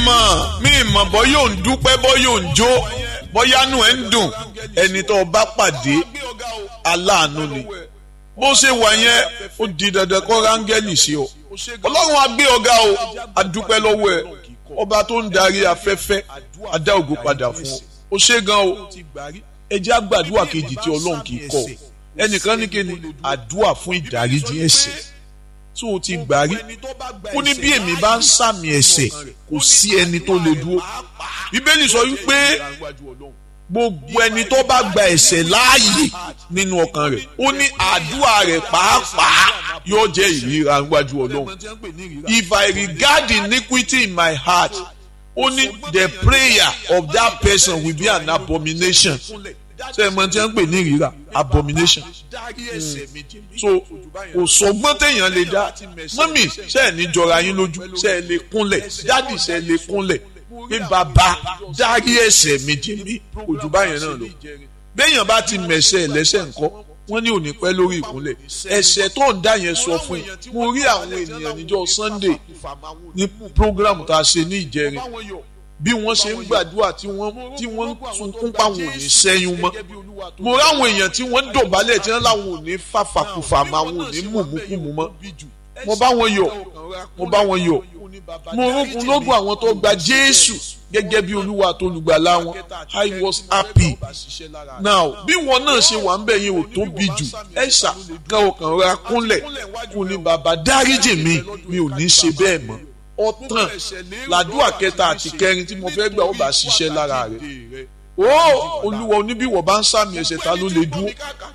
mọ̀ mi mọ̀ bọ́ yóò ń dúpẹ́ bọ́ yóò ń jó bọ́yánú ẹ̀ ń dùn ẹni tó o bá pàdé aláàánú ni bó ṣe wà yẹn ó di dandan kó rángẹ́lì sí ọ ọlọ́run á gbé ọ̀gá o a dúpẹ́ lọ́wọ́ ẹ ọba tó ń darí afẹ́fẹ́ a dá ògo padà fún ọ ó ṣe gan o ẹ jẹ́ àgbàdua kejì tí ọlọ́run kì í kọ́ ẹnìkan ní kíni àdúà fún ìdáríjì ẹ̀ṣẹ̀ tó o ti gbà rí ó ní bí èmi bá ń sàmì ẹ̀ṣẹ̀ kò sí ẹni tó lè dúró bíbélì sọ wípé gbogbo ẹni tó bá gba ẹ̀ṣẹ̀ láàyè nínú ọkàn rẹ̀ ó ní àdúrà rẹ̀ pàápàá yóò jẹ́ ìríra níwájú ọlọ́run if I regard iniquity in my heart ó ní the prayer of that person will be an abomination ṣe é mọ tí wọ́n ń pè ní ìríra abomination so kò sọgbọ́n téèyàn lè dá mọ́mì ṣe é ní jọra yín lójú ṣe é lè kúnlẹ̀ dádì ṣe é lè kúnlẹ̀ pé bàbá dárí ẹ̀ṣẹ̀ mi jì mí ojú báyẹn náà lọ béèyàn bá ti mẹ̀ṣẹ̀ lẹ́sẹ̀ ńkọ́ wọ́n ní òní pẹ́ lórí ìkúnlẹ̀ ẹ̀ṣẹ̀ tó ń dá yẹn sọ fún yín mo rí àwọn ènìyàn níjọ́ Sunday ní program tá a ṣe ní Ìjẹrin bí wọ́n ṣe ń gbàdúrà tí wọ́n tí wọ́n sunkún páwọn ò ní sẹ́yún mọ́ mo ráwọn èèyàn tí wọ́n dọ̀bálẹ̀ tí wọ́n láwọn ò ní fàfàkùfà mọ́ àwọn ò ní mùmúkùmù mọ́ mo bá wọn yọ̀ mo bá wọn yọ̀ mo rókun lógún àwọn tó gba Jésù gẹ́gẹ́ bí Olúwa tó lùgbàlà wọn I was happy now bí wọn náà ṣe wà ń bẹ̀ yẹn ò tóbi jù ẹ ṣà kan ọkàn ra kúnlẹ̀ kò ní bàbá dáríjì mi mi ò ní ṣe bẹ́ẹ̀ mọ́ ọtàn làdúrà kẹta àti kẹrin tí mo fẹ́ gbà ó bá ṣiṣẹ́ lára rẹ̀ ó olúwa oníbíwọ̀ bá ń sàmì ẹ̀ṣẹ̀ ta ló lè dúró